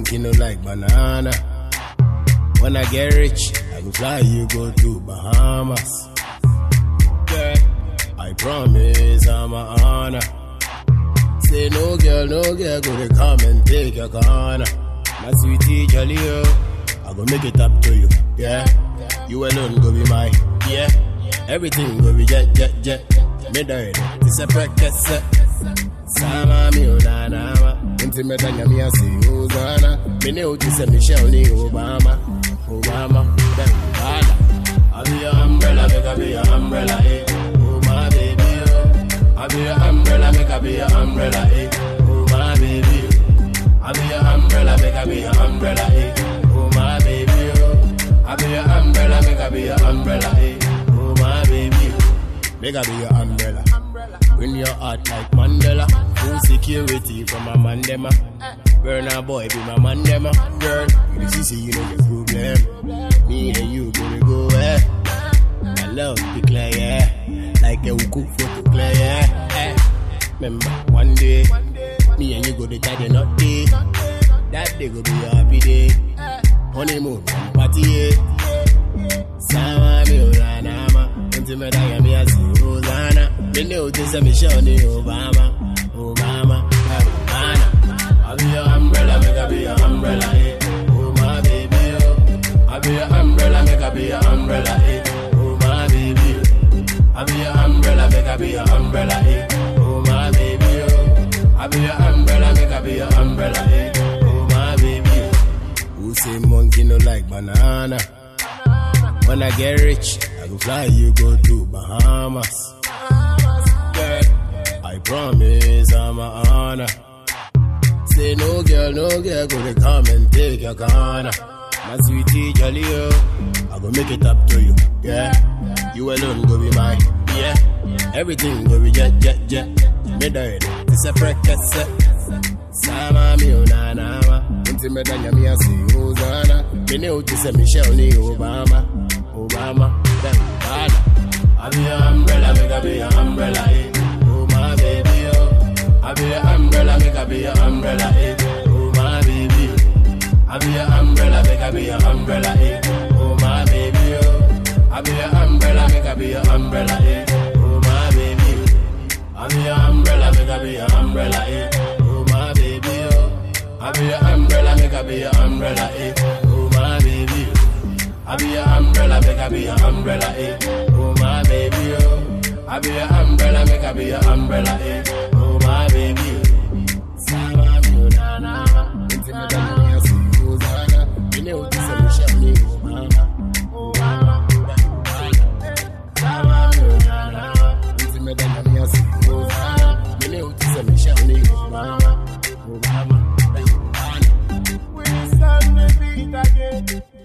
monkey no like banana. When I get rich, I go fly you go to Bahamas. Girl, I promise I'm a honor. Say no girl, no girl, go to come and take your corner. My sweetie jolly oh, I go make it up to you, yeah. You alone go be mine, yeah. Everything go be jet, jet, jet. Me die, this a practice set. Sama mi unanama, inti me danya mi asi uzana. Me ne uti se Michelle ni Obama, Obama, then Obama. I be your umbrella, make I be your umbrella, eh. Oh my baby, oh. I be your umbrella, make I be your umbrella, eh. Oh my baby, oh. I be your umbrella, make I be your umbrella, eh. Oh my baby, oh. I be your umbrella, make I be your umbrella, eh. Oh my baby, oh. Make I be your umbrella. Win your heart like Mandela. Full security from a mandema. Burner boy be my mandema. Girl, you see, see, you know your problem. Me and you gonna go eh. My love be clear, yeah. Like a uku photo clear, yeah. Eh. Remember, one day, me and you go to tie the knot day. That day go be a happy day. Honeymoon, party, yeah. Sama mi uranama Unti me daya mi asi Rosanna Me ne uti se Michelle ni Obama Obama Obama I be your umbrella, make I be your umbrella, eh Oh my baby, oh I be your umbrella, make I be your umbrella, eh Oh my baby, oh I be your umbrella, make I be your umbrella, eh Oh my baby, oh I be your umbrella, make I be your umbrella, eh Oh my baby, oh Who say monkey no like banana? When I get rich, I go fly you go to Bahamas. Girl, I promise I'm a honor. Say no girl, no girl, go to come and take your corner. My sweetie jolly oh, I go make it up to you, yeah. You alone go be mine, yeah. Everything go be jet, jet, jet. Me die, it's a practice set. Sama mi unanama, unti me danya mi asi uzana. Me ne uti se Michelle ni Obama, Obama, then Obama. I be your umbrella, make I be your umbrella, eh. Oh my baby, oh. I be your umbrella, make I be your umbrella, eh. Oh my baby, oh. I be your umbrella, make I be your umbrella, eh. Oh my baby, oh. I be your umbrella, make I be your umbrella, eh. Oh my baby, oh. I be your umbrella, make I be your umbrella, eh. Oh my baby, oh. I be your umbrella, make I be your umbrella, eh. Oh my baby, oh. I be your umbrella, make I be your umbrella, eh. Oh my baby, oh. I be your umbrella, make I be your umbrella, eh. Oh my baby, oh. Sama mi unanama, inti me danya mi asi uzana. Mine uti se Michelle ni Obama, Obama, Obama. Sama mi unanama, inti me danya mi asi uzana. Mine uti se Michelle ni Obama, Obama, Obama. We stand the beat again.